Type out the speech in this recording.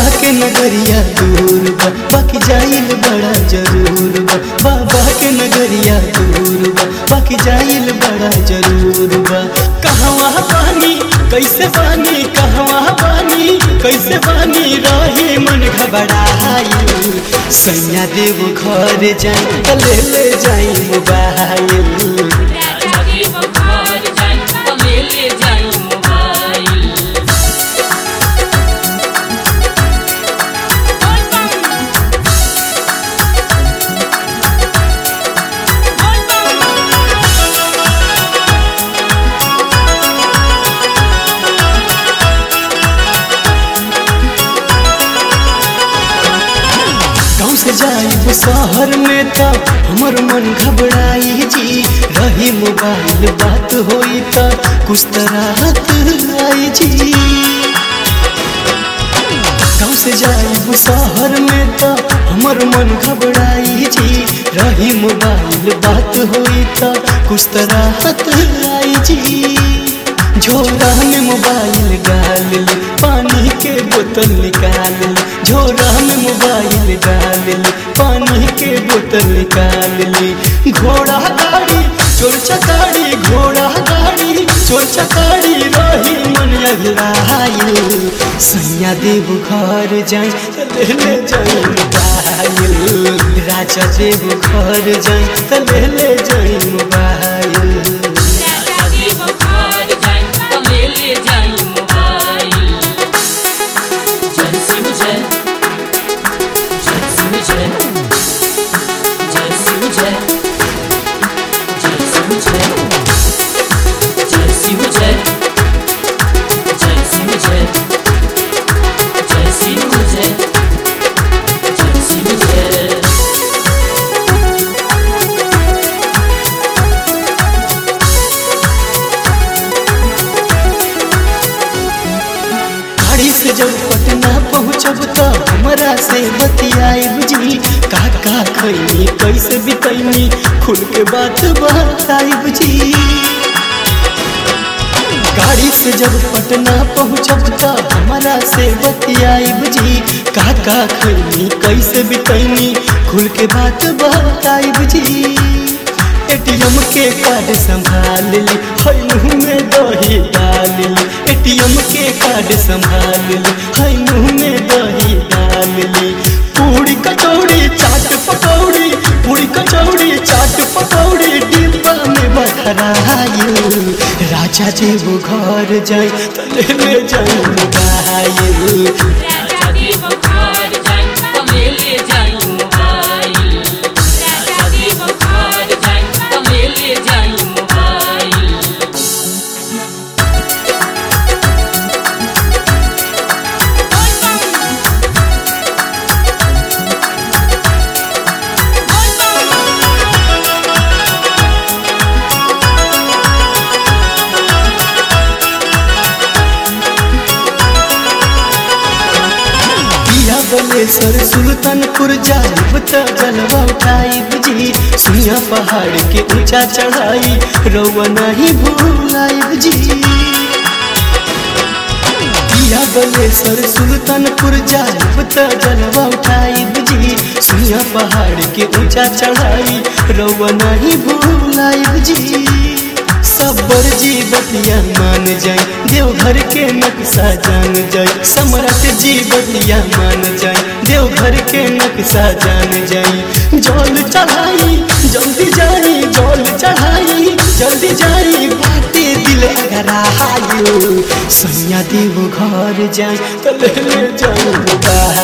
के नगरिया दूर बा बाकी जाइल बड़ा जरूर बा बाबा के नगरिया दूर बा बाकी जाइल बड़ा जरूर बा कहवा पानी कैसे पानी कहवा पानी कैसे पानी रही मन घबराइल सैया देव घर जाई त ले ले जाई मोबाइल राजा देव घर जाई त ले ले जाई मोबाइल बोल बम बोल बम गाँव से जाइब शहर में त हमर मन घबराई जी रही मोबाइल बात होई त कुछ त राहत आई जी गाँव से जाइब शहर में त हमर मन घबराई जी रही मोबाइल बात होई त कुछ त राहत आई जी झोरा में मोबाइल डाल ले पानी के बोतल निकाल ले झोरा में मोबाइल डाल ले पानी के बोतल निकाल ले घोड़ा गाड़ी चोर चकारी घोड़ा गाड़ी चोर चकारी रही मन अगलाइल सैया देव घर जाई त ले ले जाई मोबाइल राजा देव घर जाई त ले ले जाई मोबाइल राजा देव घर जाई त ले ले जाई मोबाइल जय शिव जय जय शिव जय जय शिव जय जय शिव जय जय शिव जय जय शिव जय जय शिव जय जय शिव जय गाड़ी से जब पटना पहुँचब त हमरा से बतियाब जी का का खैनी कैसे बितैनी खुल के बात बताइब जी गाड़ी से जब पटना पहुँचब त हमरा से बतियाब जी का का खैनी कैसे बितैनी खुल के बात बताइब जी एटीएम के कार्ड संभाल ली हई मुँह में दही डाल ली एटीएम के कार्ड संभाल ली हई मुँह में दही डाल ली पूरी कचौड़ी चाट पकौड़ी पूरी कचौड़ी चाट पकौड़ी डिब्बा में बखराइल राजा जी वो घर जाए त ले ले जाए मोबाइल राजा देव घर जाई त ले ले जाई मोबाइल राजा देव घर जाई त ले ले जाई मोबाइल बोल बम बोल बम पिया बलेसर सुल्तानपुर जाइब त जलवा उठाइब जी सुनिया पहाड़ के ऊंचा चढ़ाई रौआ नहीं भूलाइब जी पिया बलेसर सुल्तानपुर जाइब त जलवा उठाइब जी सुनिया पहाड़ के ऊंचा चढ़ाई रौआ नहीं भूलाइब जी सबर जी बतिया मान जाए देवघर के नक्शा जान जाए सम्राट जी बतिया मान जाए देवघर के नक्शा जान जाए जल चढ़ाई जल्दी जाई जल चढ़ाई जल्दी जाई बाटे दिल करायो सैया देव घर जाए तो ले ले जाओ बाहर